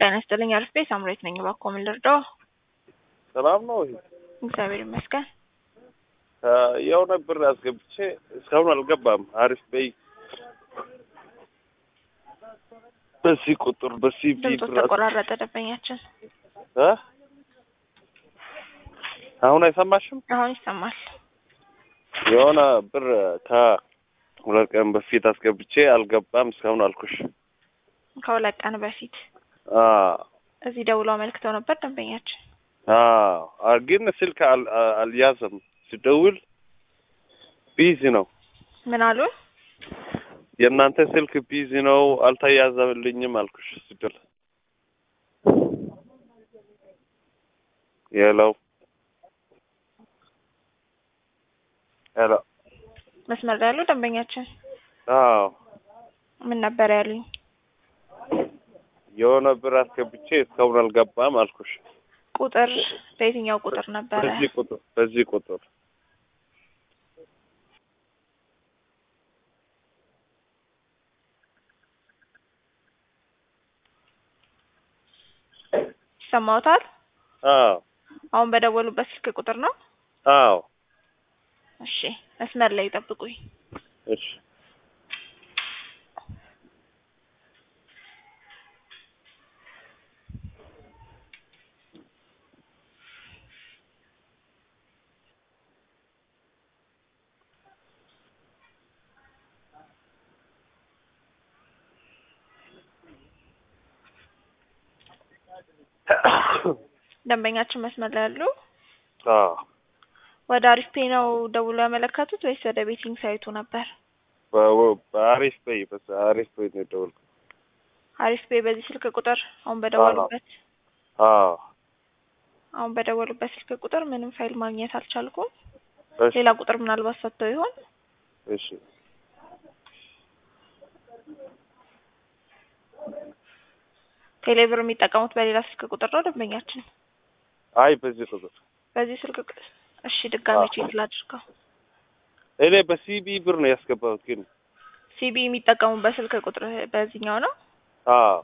ጤና ይስጥልኝ አርፌ ሳምሬት ነኝ። እባክዎ ምን ልርዳዎ? ሰላም ነው? እግዚአብሔር ይመስገን። የሆነ ብር አስገብቼ እስካሁን አልገባም። አሪፍ በይ በዚህ ቁጥር በዚህ ድምፁ ተቆራረጠ። ደንበኛችን እ አሁን አይሰማሽም? አሁን ይሰማል። የሆነ ብር ከሁለት ቀን በፊት አስገብቼ አልገባም እስካሁን አልኩሽ። ከሁለት ቀን በፊት አዎ እዚህ ደውለው አመልክተው ነበር ደንበኛችን። አዎ ግን ስልክ አል- አልያዘም። ስደውል ቢዚ ነው። ምን አሉ? የእናንተ ስልክ ቢዚ ነው አልተያዘልኝም አልኩሽ ስደል ሄሎ ሄሎ መስመር ላይ ያሉ ደንበኛችን አዎ ምን ነበር ያሉኝ? የሆነ ብር አስገብቼ እስካሁን አልገባም አልኩሽ። ቁጥር በየትኛው ቁጥር ነበረ? በዚህ ቁጥር በዚህ ቁጥር ይሰማዎታል? አዎ አሁን በደወሉበት ስልክ ቁጥር ነው? አዎ እሺ መስመር ላይ ይጠብቁኝ። እሺ ደንበኛችን መስመር ላይ ያሉ አዎ ወደ አሪፍ ፔ ነው ደውሎ ያመለከቱት ወይስ ወደ ቤቲንግ ሳይቱ ነበር? በ- በአሪፍ በይ በአሪፍ በይ ነው የደወልኩት። አሪፍ ፔ በዚህ ስልክ ቁጥር አሁን በደወሉበት አዎ አሁን በደወሉበት ስልክ ቁጥር ምንም ፋይል ማግኘት አልቻልኩም። እሺ ሌላ ቁጥር ምናልባት ሰጥተው ይሆን? እሺ ቴሌብር የሚጠቀሙት በሌላ ስልክ ቁጥር ነው ደንበኛችን? አይ በዚህ ቁጥር በዚህ ስልክ ቁጥር እሺ፣ ድጋሜ አዎ። ቼክ ላድርገው። እኔ በሲቢ ብር ነው ያስገባሁት ግን ሲቢ የሚጠቀሙበት ስልክ ቁጥር በዚህኛው ነው? አዎ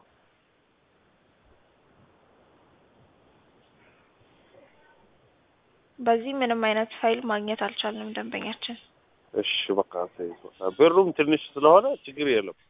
በዚህ ምንም አይነት ፋይል ማግኘት አልቻልንም ደንበኛችን። እሺ በቃ ተይው። በቃ ብሩም ትንሽ ስለሆነ ችግር የለም።